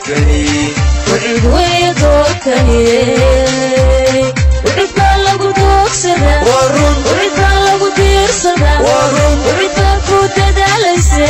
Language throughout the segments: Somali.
doorkani wcid wey doorkani wcid baa lagu doogsadaa waa run wcid baa lagu diirsadaa waa run wcid baa ku dadaalayse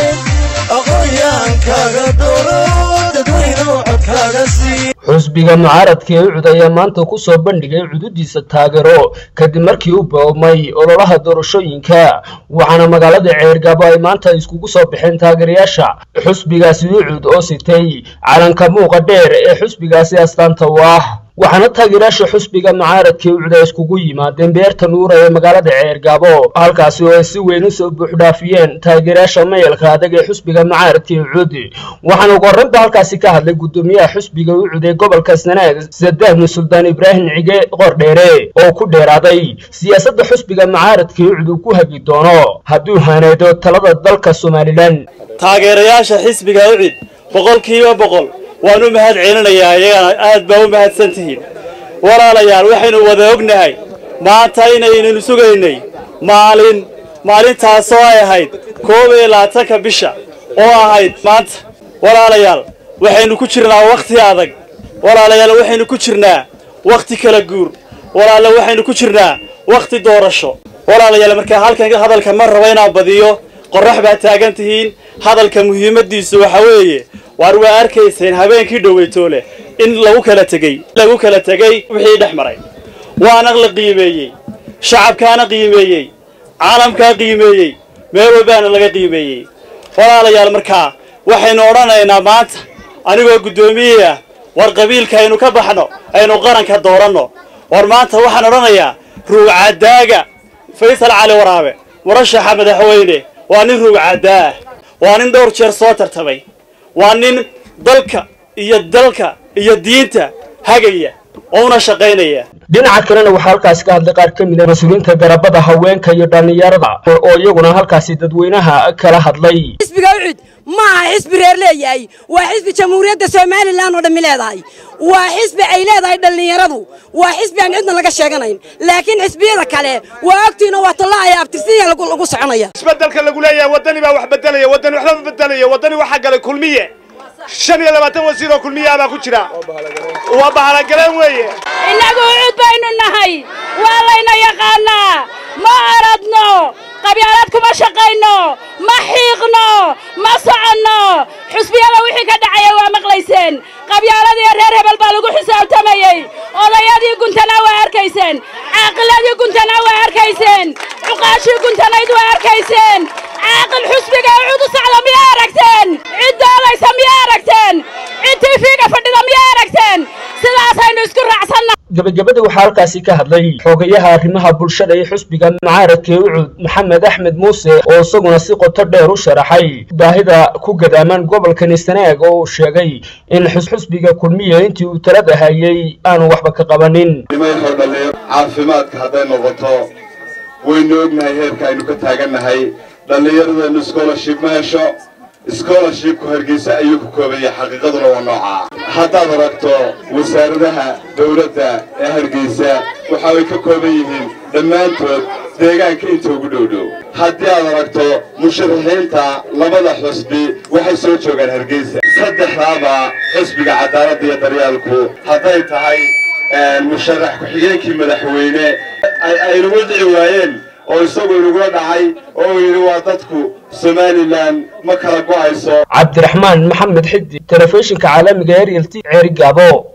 aqoonyaankaaga dooro dadweynow codkaaga sii xusbiga mucaaradka ee ucud ayaa maanta ku soo bandhigay cududiisa taageero kadib markii u boobmay ololaha doorashooyinka waxaana magaalada ceergabo ay maanta iskugu soo baxeen taageerayaasha xusbigaasi ucud oo sitay calanka muuqa dheer ee xusbigaasi astaanta u ah waxaana taageerayaasha xusbiga mucaaradka ee ucud ay iskugu yimaadeen beerta nuura ee magaalada ceergabo halkaasi oo ay si weyn usoo buuxdhaafiyeen taageerayaasha mayalka adag ee xusbiga mucaaradka ee ucud waxaana ugu horreynba halkaasi ka hadlay guddoomiyaha xusbiga ucud ee gobolka sanaag sadaahni suldaan ibraahim cige qordheere oo ku dheeraaday siyaasadda xusbiga mucaaradka ee ucud uu ku hagi doono hadduu haneedo talada dalka somalilan taageerayaasha xisbiga ucid boqolkiiba boqol waan u mahad celinayaa iyagana aad baa u mahadsan tihiin walaalayaal waxaynu wada ognahay maanta inaynanu sugaynay maalin maalintaasoo ay ahayd koob iyo labaatanka bisha oo ahayd maanta walaalayaal waxaynu ku jirnaa wakhti adag walaalayaal waxaynu ku jirnaa wakhti kala guur walaala waxaynu ku jirnaa wakhti doorasho walaalayaal markaa halkan hadalka ma rabo inaan badiyo qorrax baa taagan tihiin hadalka muhiimaddiisu waxa weeye waar waa arkayseen habeenkii dhoweytoole in lagu kala tegey lagu kala tegey wixii dhex maray waana la qiimeeyey shacabkaana qiimeeyey caalamkaa qiimeeyey meel walbaana laga qiimeeyey walaalayaal markaa waxaynu odhanaynaa maanta anigoo guddoomiye ah war qabiilka aynu ka baxno aynu qaranka dooranno war maanta waxaan odhanayaa ruugcadaaga faysal cali waraabe murashaxa madaxweyne waa nin ruugcadaa ah waa nin dhowr jeer soo tartamay waa nin dalka iyo dalka iyo diinta hagaya oo una shaqaynaya dhinaca kalena waxaa halkaasi ka hadlay qaar ka mid a mas-uuliyiinta garabada haweenka iyo dhallinyarada oo iyaguna halkaasi dadweynaha kala hadlay xisbiga ucud ma aha xisbi reer leeyahay waa xisbi jamhuuriyadda somalilan oo dhammi leedahay waa xisbi ay leedahay dhallinyaradu waa xisbi aan cidna laga sheeganayn laakiin xisbiyada kale waa ogtiina waa tollaaya abtirsiya lagu soconaya isbedelka lagu leeyahay waddani baa wax bedelaya waddani waxba ma bedelaya waddani waxaa galay kulmiye shan iyo labaatan wasiir oo kulmiyaa baa ku jira waa bahalagaleen weeye innagu ucud baynu nahay waa layna yaqaannaa ma aradno qabyaalad kuma shaqayno ma xiiqno ma soconno xusbiyada wixii ka dhacaya waa maqlayseen qabyaaladiiyo reer hebel baa lagu xisaabtamayey odayadii guntanaa waa arkayseen caaqiladii guntanaa waa arkayseen cuqaashii guntanayd waa arkayseen caaqil xusbiga ucud u socda miyaa aragteen cid doodaysa miyaa aragteen cid tiifiga fadhida miyaa aragteen sidaasaynu isku raacsanna gabagabada waxaa halkaasi ka hadlay xogayaha arrimaha bulshada ee xusbiga mucaaradka ee ucud maxamed axmed muuse oo isaguna si qoto dheer u sharaxay baahida ku gadaaman gobolkani sanaag oo uu sheegay in xusbiga kulmiya intii uu talada hayay aanu waxba ka qabanin nimaynoo dhallinyaro caafimaadka hadday noqoto waynu ognahay heerka aynu ka taagannahay dhallinyaradeennu scholarship ma hesho scholarshipku hargeysa ayuu ku koobaya xaqiiqaduna waa noocaa haddaad aragto wasaaradaha dawladda ee hargeysa waxa ay ka kooban yihiin dhammaantood deegaanka inta ugu dhowdhow haddii aad aragto musharaxiinta labada xusbi waxay soo joogaan hargeysa saddexdaaba xusbiga cadaaladda iyo daryaalku hadday tahay musharax ku-xigeenkii madaxweyne aynagu dhici waayeen oo isagu inagula dhacay oo yidhi waa dadku somalilan ma kala go'ayso cabdiraxmaan maxamed xidi telefishinka caalamiga ariel t ceeri gaabo